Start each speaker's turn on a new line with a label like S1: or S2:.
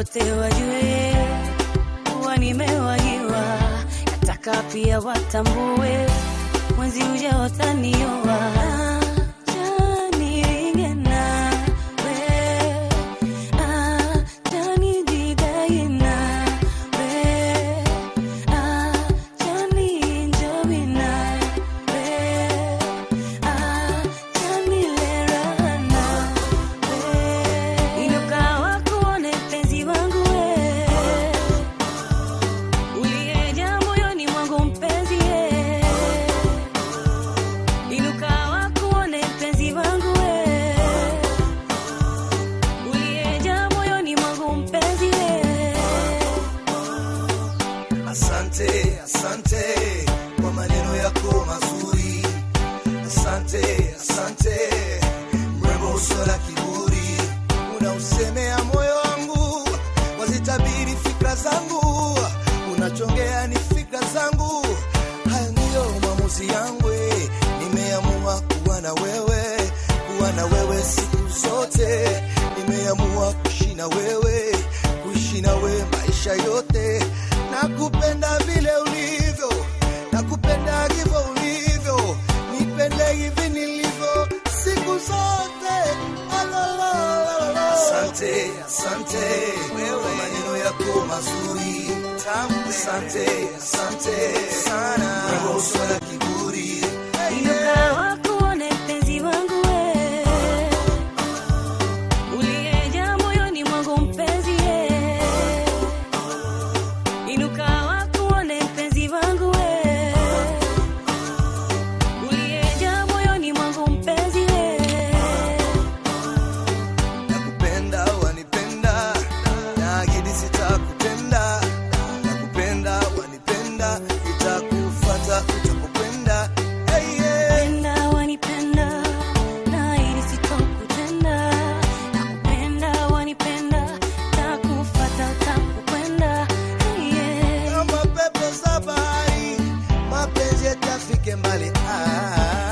S1: wote wajue kuwa nimewahiwa, nataka pia watambue mwenzi uja watanioa. Acha niringe nawe, acha nijidai nawe, acha nienjoy nawe, acha nile raha nawe. Inuka wakuone mpenzi wangu we, uliyejaa moyoni mwangu mpenzi ye. Inuka wakuone mpenzi wangu we, uliyejaa moyoni mwangu mpenzi ye.
S2: Asante, asante kwa maneno yako mazuri. Asante, asante mrembo, usio na kiburi, unausemea moyo wangu, wazitabiri fikra zangu, unachongea ni fikra zangu. Haya ndiyo maamuzi yangu, eh. nimeamua kuwa na wewe, kuwa na wewe siku zote, nimeamua kuishi na wewe, kuishi na wewe maisha yote. Nakupenda vile ulivyo, nakupenda hivyo ulivyo, nipende hivi nilivyo siku zote. Alalala. Asante, asante kwa maneno yako mazuri tamu. Asante, asante sana, wewe usio na kiburi.
S1: Inuka wakuone mpenzi wangu we, uliyejaa moyoni mwangu mpenzi ye. Inuka wakuone mpenzi wangu we, uliyejaa moyoni mwangu mpenzi ye.
S2: Nakupenda wanipenda, naahidi sitakutenda. Nakupenda wanipenda, nitakufuata utapokwenda. Hey, yeah.
S1: Penda wanipenda, naahidi sitokutenda. Nakupenda wanipenda, takufuata utapokwenda. Yeah.
S2: Kama pepo za bahari, mapenzi yatafike mbali. Ah.